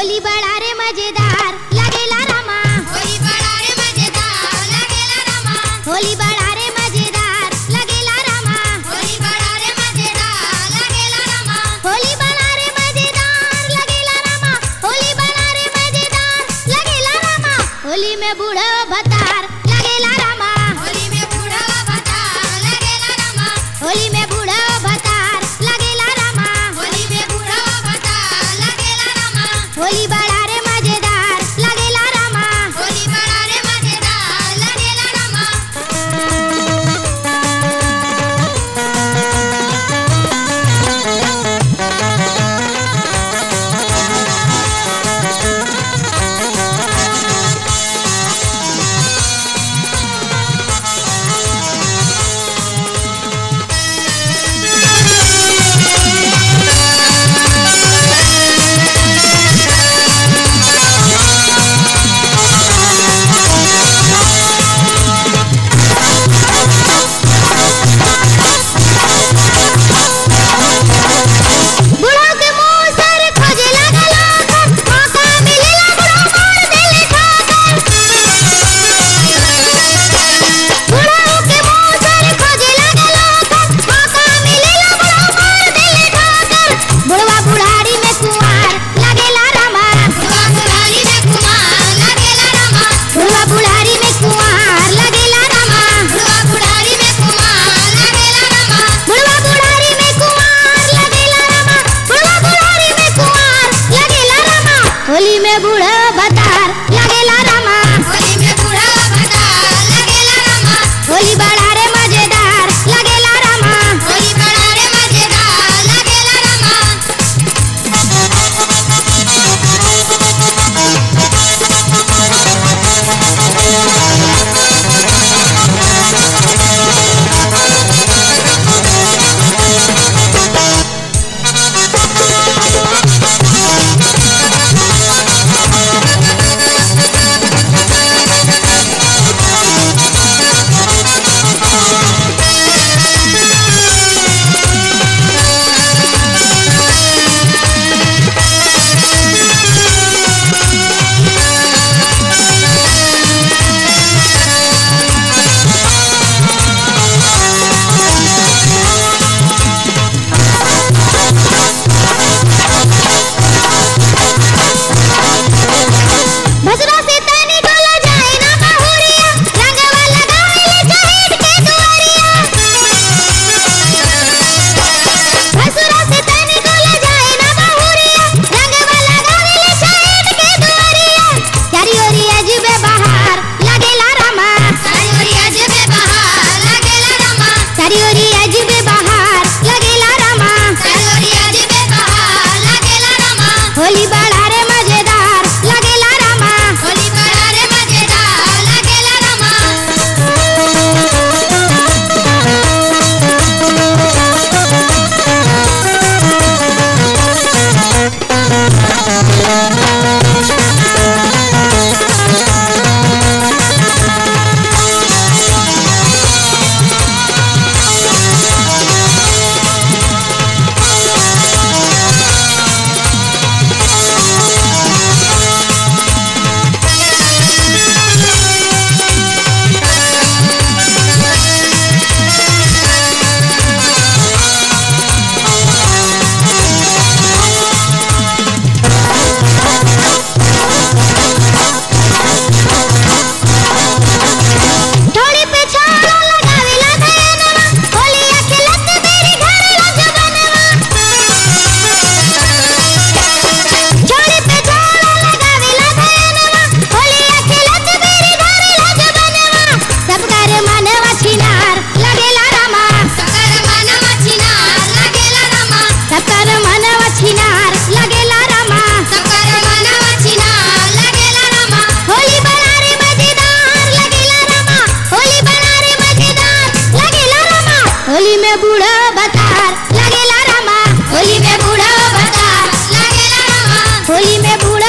होली बड़ा रे मजेदार लगेला रामा होली बड़ा रे मजेदार लगेला रामा होली बड़ा रे मजेदार लगेला रामा होली बड़ा रे मजेदार लगेला रामा होली बड़ा रे मजेदार लगेला रामा होली बड़ा रे मजेदार लगेला रामा होली में बूढ़ा भतार लगेला रामा होली में बूढ़ा भतार लगेला रामा होली में बूढ़ा भतार लगेला रामा होली में बूढ़ा भतार लगेला रामा होली बड़ा रे मजेदार लगेला रामा होली बड़ा रे मजेदार लगेला रामा बुढ़ो के मुंह सर खोजे लागला मौका मिलेला बुढ़ो मोड़ देले ठाकर बुढ़ो के मुंह सर खोजे लागला मौका मिलेला बुढ़ो मोड़ देले ठाकर बुढ़वा बुढ़ारी में कुंवार लगेला रामा बुढ़वा बुढ़ारी में कुमार लगेला रामा बुढ़वा बुढ़ारी में कुंवार लगेला रामा बुढ़वा बुढ़ारी में कुमार लगेला रामा बुढ़वा बुढ़ारी में कुंवार लगेला रामा बुढ़वा बुढ़ारी में कुंवार लगेला रामा होली में बूढ़ा भतार लगेला रामा होली में बूढ़ा भतार लगेला रामा होली बड़ा रे मजेदार लगेला रामा होली बड़ा रे मजेदार लगेला रामा भसरा से तनी डोला जाए ना बहुरिया रंगवा लगावेले चहेट के दुआरिया भसरा से तनी डोला जाए ना बहुरिया रंगवा लगावेले चहेट के दुआरिया चारी ओरी अजबे बहार लगेला रामा सारी ओरी अजबे बहार लगेला रामा चारी ओरी अजबे बहार लगेला रामा सारी ओरी अजबे बहार लगेला रामा होली बड़ा रे मजेदार लगेला रामा होली बड़ा रे मजेदार लगेला रामा थोड़ी पे छाड़ा लगावेला धयनवा होलिया खेलत मेरी घर लजबनवा थोड़ी पे छाड़ा लगावेला धयनवा होलिया खेलत मेरी घर लजबनवा सब कर मनवा छिनार लगेला रामा सकर मनवा छिनार लगेला रामा सब कर मनवा छिनार लगेला रामा सकर मनवा छिनार लगेला रामा होली बना रे मजेदार लगेला रामा होली बना रे मजेदार लगेला रामा होली में बूढ़ा बतार लगेला रामा होली में बूढ़ा बतार लगेला रामा होली में बूढ़ा